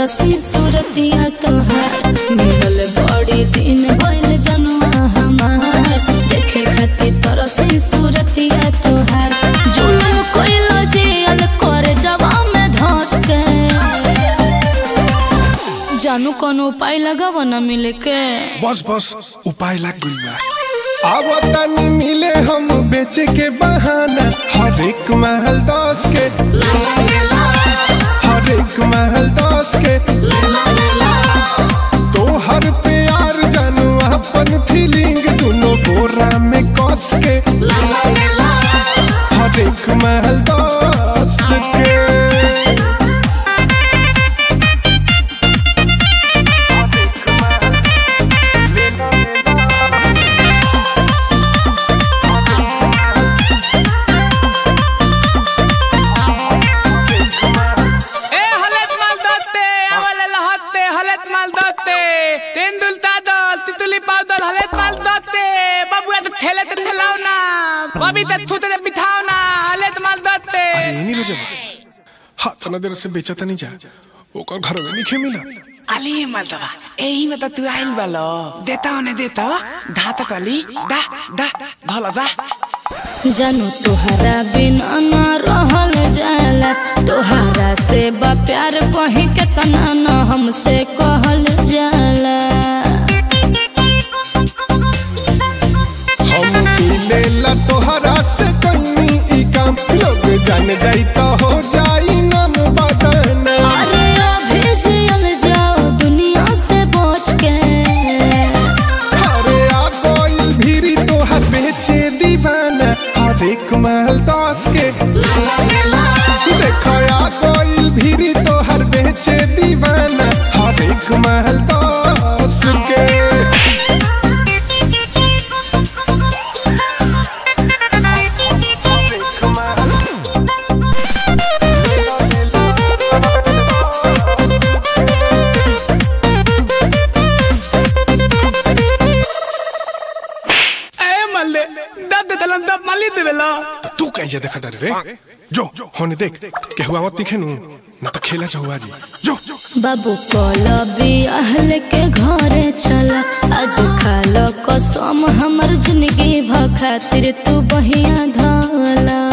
तरसी सूरतिया तोहार मिलल बड़ी दिन भइल जनुआ हमार देखे खातिर तरसी सूरतिया तोहार जुलुम कइलो जेल कर जवा में धस के जानू कोनो उपाय लगाव न मिले के बस बस उपाय लाग गइल बा अब तनी मिले हम बेचे के बहाना हर एक महल दस के हर एक महल दस के तो हर प्यार जानू अपन फीलिंग दोनों बोरा में कस के हर एक महल दस के ए हलत माल दत्ते आवले लहत्ते हलत माल दत्ते तेंदुल तादल तितुली पादल हलत माल दत्ते बाबूया तो थेले ते थेलाव ना बबी ते थुते ते बिठाव ना हलत माल दत्ते अरे नहीं रजब हाँ तना देर से बेचा नहीं जा ओकर घर में नहीं मिला अली मलतवा एही में त तू आइल बालो देता ओने देता धाता कली दा दा धला दा जानू तोहरा बिना न रहल जाला तोहरा से बा प्यार कहीं केतना न हमसे कहल जाला हम मिले ला तोहरा से कहीं ई काम लोग जान जाई तो हो जाई नाम बदना अरे अभी जियल जाओ दुनिया से बच के अरे आ कोई भीरी तोहर बेचे दीवाना हर एक महल दस के देखो आ कोई भीरी तोहर बेचे दीवाना हर एक महल दस के ए मल्ले दद दलन दब मली देवेला तो तू कहीं देखा तारे रे जो होने देख के हुआ मत दिखे नु ना तो खेला चहुआ जी जो बाबू कल बियाहल के घरे चला आज खाल कसम हमर जिंदगी भ खातिर तू बहिया धला